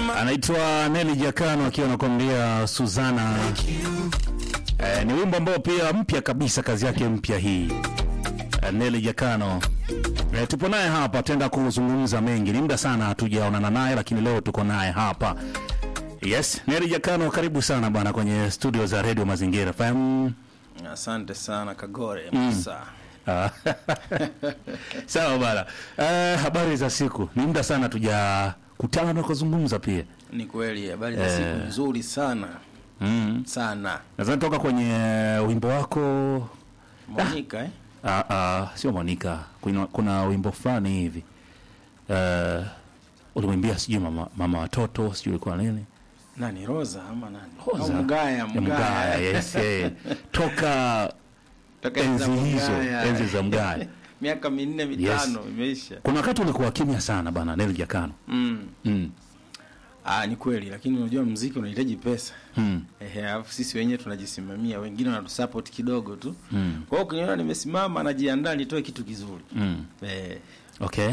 anaitwa Neli Jakano akiwa anakuambia Suzana. Eh, ni wimbo ambao pia mpya kabisa, kazi yake mpya hii eh, Neli Jakano. Eh, tupo naye hapa, tenda kuzungumza mengi, ni muda sana hatujaonana naye, lakini leo tuko naye hapa. Yes, Neli Jakano, karibu sana bwana kwenye studio za Radio Mazingira FM. Asante sana Kagore Musa. Ah. Sawa bana. Eh, habari za siku. Ni muda sana tujakutana na kuzungumza pia. Ni kweli habari za siku nzuri sana Mm. sana. Nadhani toka kwenye wimbo wako Monica eh? ah, ah, sio Monica. Kuna, kuna wimbo fulani hivi. Eh, ulimwimbia sijui mama, mama watoto, sijui ilikuwa nini? Nani Rosa ama nani? Rosa. Au Mgaya, Ya Mgaya, Mgaya. yes, eh. Toka Toka enzi enzi za hizo, Mgaya. enzi za Mgaya. Miaka minne mitano imeisha. Kuna wakati ulikuwa kimya sana bana Neli Jakano. Mm. Mm. Ah, ni kweli lakini unajua mziki unahitaji pesa. Mm. Ehe, alafu sisi wenyewe tunajisimamia, wengine wanatusupport kidogo tu. Mm. Kwa hiyo ukiniona nimesimama najiandaa nitoe kitu kizuri. Mm. Eh, Okay.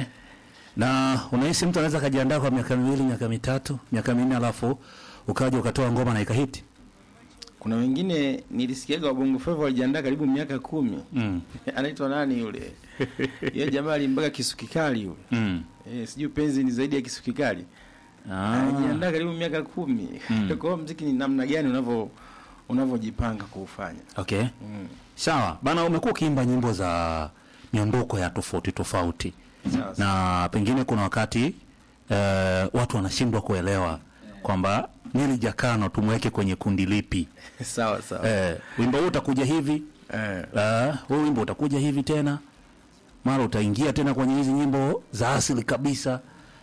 Na unahisi mtu anaweza akajiandaa kwa miaka miwili, miaka mitatu, miaka minne alafu ukaja ukatoa ngoma na ikahiti? kuna wengine nilisikiaga wabongo flava walijiandaa karibu miaka kumi. Mm. Anaitwa nani yule? Yeye jamaa alimbaga kisukikali yule. Mm. Eh, sijui penzi ni zaidi ya kisukikali. Ah. Alijiandaa karibu miaka kumi. Mm. Kwa hiyo mziki ni namna gani unavyo unavyojipanga kuufanya. Okay. Mm. Sawa. Bana umekuwa ukiimba nyimbo za miondoko ya tofauti tofauti. Sawa. sawa. Na pengine kuna wakati eh, watu wanashindwa kuelewa kwamba Neli Jakano tumweke kwenye kundi lipi? Sawa sawa. Eh, wimbo huu utakuja hivi, Eh. Ah, huu wimbo utakuja hivi tena, mara utaingia tena kwenye hizi nyimbo za asili kabisa.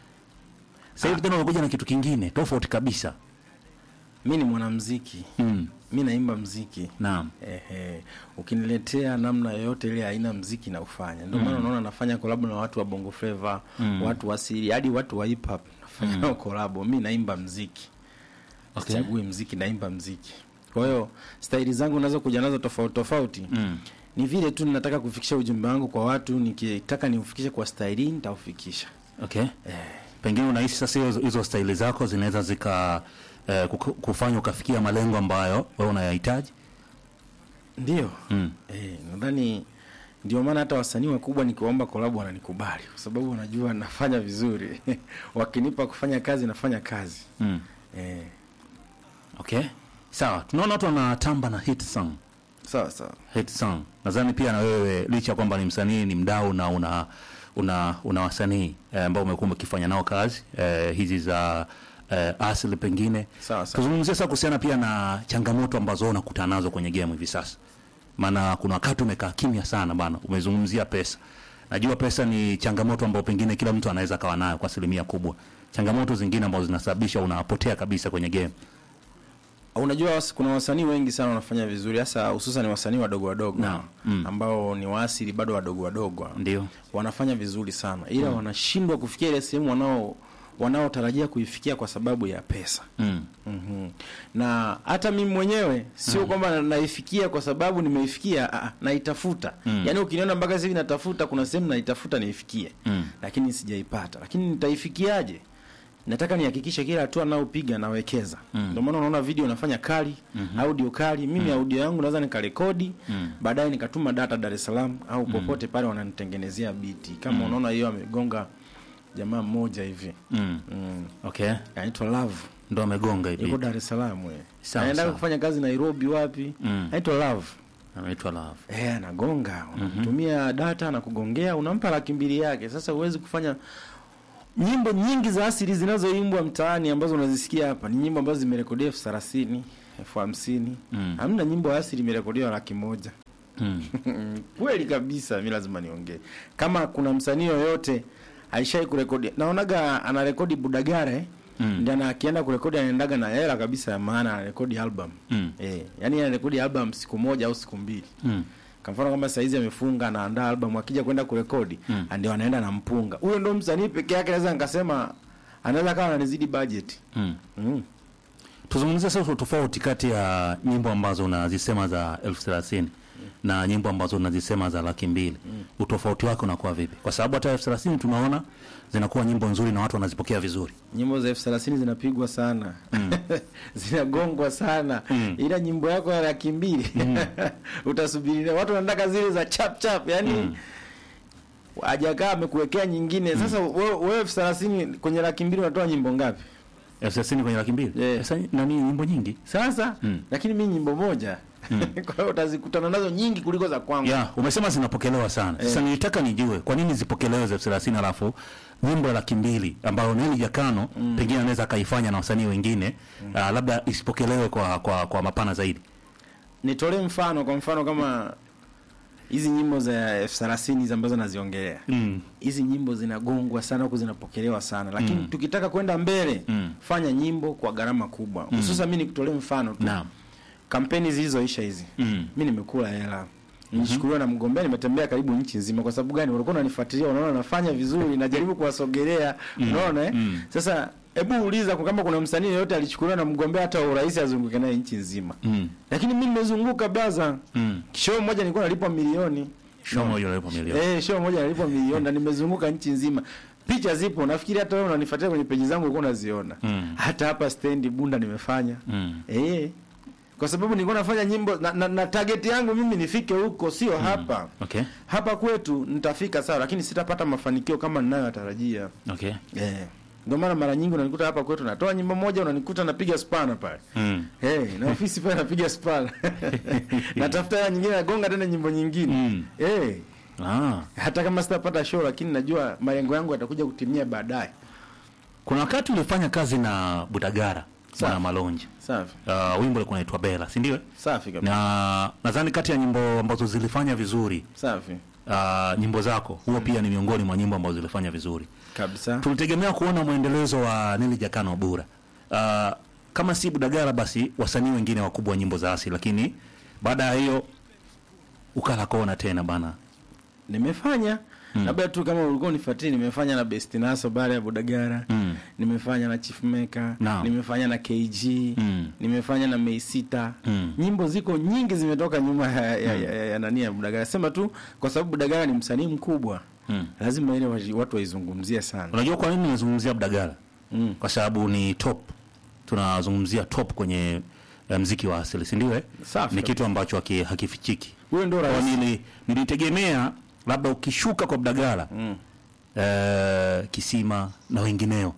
Sasa hivi tena unakuja na kitu kingine tofauti kabisa. Mimi ni mwanamuziki. Mm. Mimi naimba mziki. Naam. Ehe, ukiniletea namna yoyote ile aina mziki na ufanya. Ndio maana unaona nafanya collab na watu wa Bongo Flava, watu wa asili, hadi watu wa hip hop nafanya nao collab. Mimi naimba mziki. Okay. Sichagui mziki, naimba mziki. Kwa hiyo staili zangu nazo kuja nazo tofauti tofauti. Mm. Ni vile tu ninataka kufikisha ujumbe wangu kwa watu, nikitaka niufikishe kwa staili nitaufikisha. Okay. Pengine unahisi sasa hizo, hizo staili zako zinaweza zika eh, kuku- kufanya ukafikia malengo ambayo wewe unayahitaji. Ndio. Mm. Eh, nadhani ndio maana hata wasanii wakubwa nikiwaomba collab wananikubali kwa sababu wanajua nafanya vizuri. Wakinipa kufanya kazi nafanya kazi. Mm. Eh, Okay. Sawa. Tunaona watu wanatamba na hit song. sawa sawa. hit song. Nadhani pia na wewe licha ya kwamba ni msanii ni mdau na una una, una wasanii eh, ambao umekuwa ukifanya nao kazi eh, hizi za eh, asili pengine. Sawa sawa. Tuzungumzie sasa kuhusiana pia na changamoto ambazo unakutana nazo kwenye game hivi sasa. Maana kuna wakati umekaa kimya sana bana, umezungumzia pesa. Najua pesa ni changamoto ambayo pengine kila mtu anaweza kawa nayo kwa asilimia kubwa. Changamoto zingine ambazo zinasababisha unapotea kabisa kwenye game. Unajua wasi, kuna wasanii wengi sana wanafanya vizuri hasa hususan wasanii wadogo wadogo Naam. Mm. ambao ni waasili bado wadogo wadogo. Ndio. Wanafanya vizuri sana ila wanashindwa kufikia ile sehemu wanao wanaotarajia kuifikia kwa sababu ya pesa. Mm. Mhm. Na hata mimi mwenyewe sio kwamba na- naifikia kwa sababu nimeifikia, ah, naitafuta. Mm. Yaani ukiniona mpaka sasa hivi natafuta, kuna sehemu naitafuta niifikie. Mm. Lakini sijaipata. Lakini nitaifikiaje? Nataka nihakikishe kila hatua nayopiga nawekeza. Mm. Ndio maana unaona video nafanya kali, audio kali. Mimi audio yangu naweza nikarekodi, Mm. baadaye nikatuma data Dar es Salaam au popote pale wananitengenezea biti. Kama unaona hiyo amegonga jamaa mmoja hivi. Mm. Mm. Okay. Anaitwa Love. Ndo amegonga hivi. Yuko Dar es Salaam we. Sawa, Anaenda sawa. kufanya kazi Nairobi wapi? Mm. Anaitwa Love. Anaitwa Love. Eh, anagonga. Unamtumia data na kugongea, unampa laki mbili yake. Sasa huwezi kufanya nyimbo nyingi za asili zinazoimbwa mtaani ambazo unazisikia hapa ni nyimbo ambazo zimerekodiwa elfu thelathini elfu hamsini Mm. hamna nyimbo ya asili imerekodiwa laki moja Mm. kweli kabisa mi lazima niongee kama kuna msanii yoyote aishai kurekodi naonaga anarekodi budagare Mm. ndio ana- akienda kurekodi anaendaga na hela kabisa ya maana anarekodi album Mm. eh yani anarekodi album siku moja au siku mbili Mm. kwa mfano kama saizi amefunga anaandaa album akija kwenda kurekodi Mm. ndio anaenda na mpunga huyo ndo msanii peke yake naweza nikasema anaweza kama ananizidi budget Mm. mm. Tuzungumzie sasa tofauti kati ya nyimbo ambazo unazisema za elfu thelathini na nyimbo ambazo unazisema za laki mbili utofauti wake unakuwa vipi? Kwa sababu hata elfu thelathini tunaona zinakuwa nyimbo nzuri na watu wanazipokea vizuri. nyimbo za elfu thelathini zinapigwa sana zinagongwa sana ila nyimbo yako ya laki mbili utasubiri watu wanataka zile za chap chap yani hajakaa amekuwekea nyingine sasa wewe wewe elfu thelathini kwenye laki mbili unatoa nyimbo ngapi elfu thelathini kwenye laki mbili Yeah. sasa nani nyimbo nyingi sasa lakini mi nyimbo moja kwa hiyo utazikutana nazo nyingi kuliko za kwangu ya umesema zinapokelewa sana. Sasa nilitaka nijue kwa nini zipokelewe za elfu thelathini alafu nyimbo ya laki mbili ambayo Neli Jakano pengine anaweza akaifanya na wasanii wengine ah, labda isipokelewe kwa, kwa, kwa mapana zaidi. nitolee mfano kwa mfano kama hizi nyimbo za elfu thelathini hizi ambazo naziongelea Mm. hizi nyimbo zinagongwa sana huku zinapokelewa sana lakini tukitaka kwenda mbele Mm. fanya nyimbo kwa gharama kubwa hususan mi nikutolee mfano tu Naam. kampeni zilizoisha hizi Mm. mi nimekula hela nishukuliwa na mgombea nimetembea karibu nchi nzima kwa sababu gani ulikuwa unanifuatilia unaona nafanya vizuri najaribu kuwasogelea unaona eh? Mm. sasa hebu uliza kwa kama kuna msanii yeyote alichukuliwa na mgombea hata wa urais azunguke naye nchi nzima Mm. lakini mi nimezunguka baza Mm. show moja nilikuwa nalipwa milioni Show moja unalipa milioni. Eh, show moja nalipwa milioni na nimezunguka nchi nzima. Picha zipo, nafikiri hata wewe unanifuatilia kwenye peji zangu ulikuwa unaziona. Mm. Hata hapa stendi Bunda nimefanya. Mm. Eh. Kwa sababu nilikuwa nafanya nyimbo na, na, na target yangu mimi nifike huko sio hapa. Okay. Hapa kwetu nitafika sawa lakini sitapata mafanikio kama ninayotarajia. Okay. Eh. Ndio maana mara nyingi unanikuta hapa kwetu natoa nyimbo moja unanikuta napiga spana pale. Mm. Hey, na ofisi pale napiga spana. Natafuta hela nyingine nagonga tena nyimbo nyingine. Mm. Eh. Ah. hata kama sitapata show lakini najua malengo yangu yatakuja kutimia baadaye. Kuna wakati ulifanya kazi na Budagara Sawa. Bwana Malonji. Safi Uh, wimbo ulikuwa unaitwa Bella, si ndio? safi kabisa, Na nadhani kati ya nyimbo ambazo zilifanya vizuri safi uh, nyimbo zako huo pia ni miongoni mwa nyimbo ambazo zilifanya vizuri. kabisa. Tulitegemea kuona mwendelezo wa Neli Jakano Bura. Uh, kama si Budagara basi wasanii wengine wakubwa wa nyimbo za asili, lakini baada ya hiyo ukala kona tena bana. Nimefanya labda tu kama ulikuwa unifuatilia, nimefanya na Best Naso baada ya Budagara Mm. nimefanya na Chief Maker Naam. nimefanya na KG Mm. nimefanya na Meisita Mm. nyimbo ziko nyingi zimetoka nyuma ya, ya, ya, ya, ya nani ya Budagara. Sema tu kwa sababu Budagara ni msanii mkubwa Mm. lazima ile waji- watu waizungumzie sana Unajua kwa nini nazungumzia Budagara? mm. Kwa sababu ni top, tunazungumzia top kwenye eh, mziki wa asili, si ndio? eh? Safi Ni kabisa. kitu ambacho haki- hakifichiki. Huyo ndo Kwa rais nili, nilitegemea labda ukishuka kwa Budagara mm. eh, Kisima na wengineo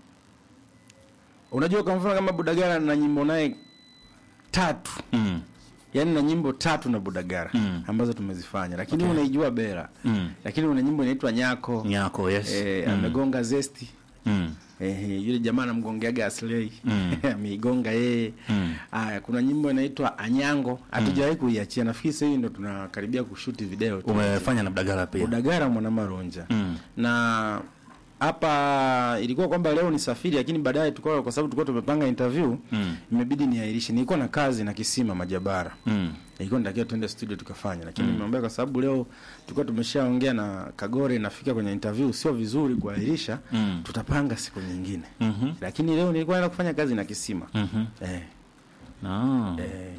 Unajua kwa mfano kama Budagara na nyimbo naye tatu mm. yaani na nyimbo tatu na Budagara Mm. ambazo tumezifanya, lakini unaijua Bera Mm. lakini una nyimbo inaitwa Nyako Nyako, yes. eh, mm. amegonga zesti Mm. eh, yule jamaa anamgongeaga Aslay Mm. ameigonga yeye. Mm. Aya, kuna nyimbo inaitwa Anyango hatujawahi kuiachia, nafikiri sasa hivi ndo tunakaribia kushuti video tu. Umefanya na Budagara pia Budagara mwana Maronja Mm. na hapa ilikuwa kwamba leo ni safiri, lakini baadaye tulikuwa kwa sababu tulikuwa tumepanga interview Mm. imebidi niairishe. Nilikuwa na kazi na Kisima Majabara Mm. ilikuwa nitakiwa tuende studio tukafanya, lakini nimeambia kwa sababu leo tulikuwa tumeshaongea na Kagore, nafika kwenye interview, sio vizuri kuahirisha Mm. tutapanga siku nyingine. Mhm. Lakini leo nilikuwa naenda kufanya kazi na Kisima Mhm. eh, Ah. eh,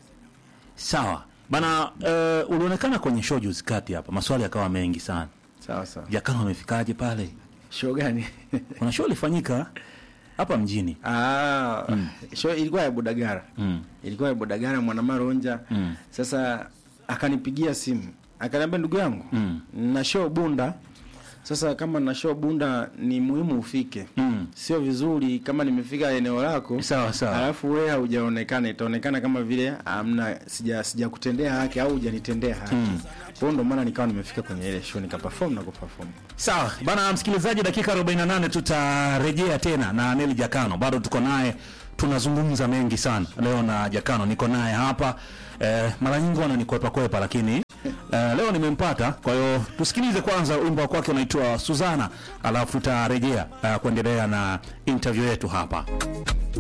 Sawa bana, uh, ulionekana kwenye show juzi kati hapa, maswali yakawa mengi sana. sawa sawa. Jakano amefikaje pale? Show gani? Kuna show ilifanyika hapa mjini ah, show ilikuwa ya Budagara mm. ilikuwa ya Budagara Mwanamaronja Mm. Sasa akanipigia simu akaniambia, ndugu yangu Mm. na show Bunda. Sasa kama na show Bunda ni muhimu ufike, Mm. sio vizuri kama nimefika eneo lako Sawa sawa. alafu wewe haujaonekana, itaonekana kama vile amna sija sijakutendea haki au hujanitendea haki. Kwa hiyo ndo maana nikawa nimefika kwenye ile show nikaperform na kuperform. Sawa bana, msikilizaji, dakika 48 tutarejea tena na Neli Jakano, bado tuko naye, tunazungumza mengi sana leo na Jakano, niko naye hapa eh, mara nyingi wananikwepa kwepa, lakini eh, leo nimempata. Kwa hiyo tusikilize kwanza wimbo wa kwake unaitwa Suzana, alafu tutarejea eh, kuendelea na interview yetu hapa.